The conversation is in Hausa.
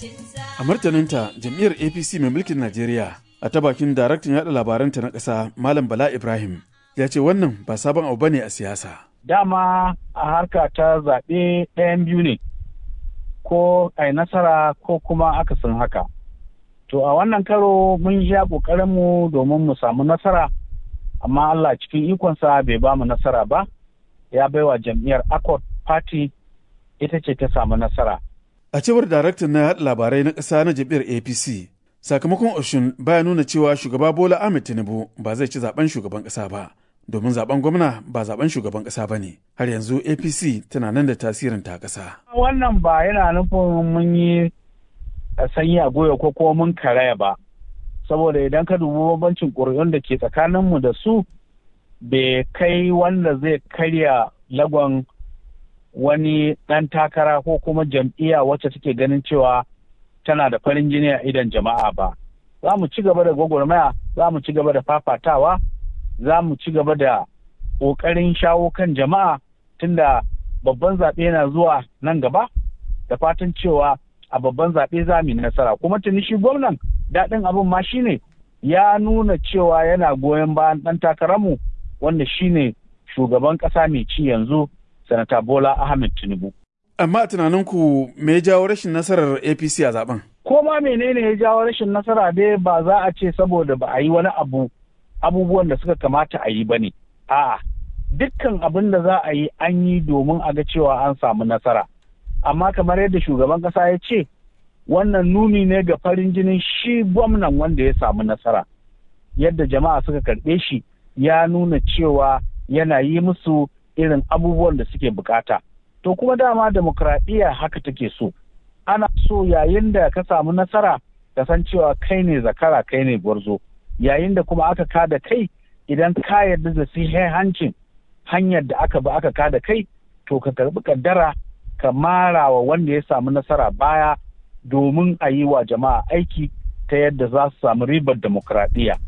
A martaninta jam'iyyar APC mai mulkin Najeriya a ta bakin daraktan yaɗa labaranta na ƙasa Malam Bala Ibrahim ya ce wannan ba sabon abu bane a siyasa. Dama a harka ta zaɓe ɗayan biyu ne ko a nasara ko kuma akasin haka. To a wannan karo mun sha ƙoƙarinmu domin mu samu nasara, amma Allah cikin ikonsa bai ba mu nasara ba, ya baiwa jam'iyyar Accord Party ita ce ta samu nasara. A cewar daraktan na yaɗa labarai na ƙasa na jam'iyyar APC, sakamakon Oshun baya nuna cewa shugaba Bola Ahmed Tinubu ba zai ci zaben shugaban ƙasa ba, domin zaben gwamna ba zaben shugaban ƙasa ba ne. Har yanzu APC tana nan da tasirin ta ƙasa. Wannan ba yana nufin mun yi sanyi a goyo ko kuma mun karaya ba. Saboda idan ka dubi bambancin ƙuri'un da ke tsakaninmu da su bai kai wanda zai karya lagon wani ɗan takara ko kuma jam'iyya wacce take ganin cewa tana da farin jini a idan jama'a ba. Za mu ci gaba da gwagwarmaya, za mu ci gaba da fafatawa, za mu ci gaba da ƙoƙarin shawo kan jama'a tunda babban zaɓe yana zuwa nan gaba da fatan cewa a babban zaɓe za mu yi nasara. Kuma tuni shi gwamnan daɗin abin ma shine ya nuna cewa yana goyon bayan ɗan takararmu wanda shine shugaban ƙasa mai ci yanzu sanata Bola Ahmed Tinubu. Amma a tunaninku me ya jawo rashin nasarar APC a zaben? Ko ma menene ya jawo rashin nasara dai ba za a ce saboda ba a yi wani abu abubuwan da suka kamata a yi ba ne. A'a, dukkan abin da za a yi an yi domin a ga cewa an samu nasara. Amma kamar yadda shugaban ƙasa ya ce, wannan nuni ne ga farin jinin shi gwamnan wanda ya samu nasara. Yadda jama'a suka karɓe shi ya nuna cewa yana yi musu irin abubuwan da suke bukata. To kuma dama demokradiyya haka take so. Ana so yayin da ka samu nasara ka san cewa kai ne zakara kai ne gwarzo. Yayin da kuma aka kada kai idan ka yarda da hancin hanyar da aka bi aka kada kai to ka karbi kaddara ka mara wa wanda ya samu nasara baya domin a yi wa jama'a aiki ta yadda za su samu ribar demokradiyya.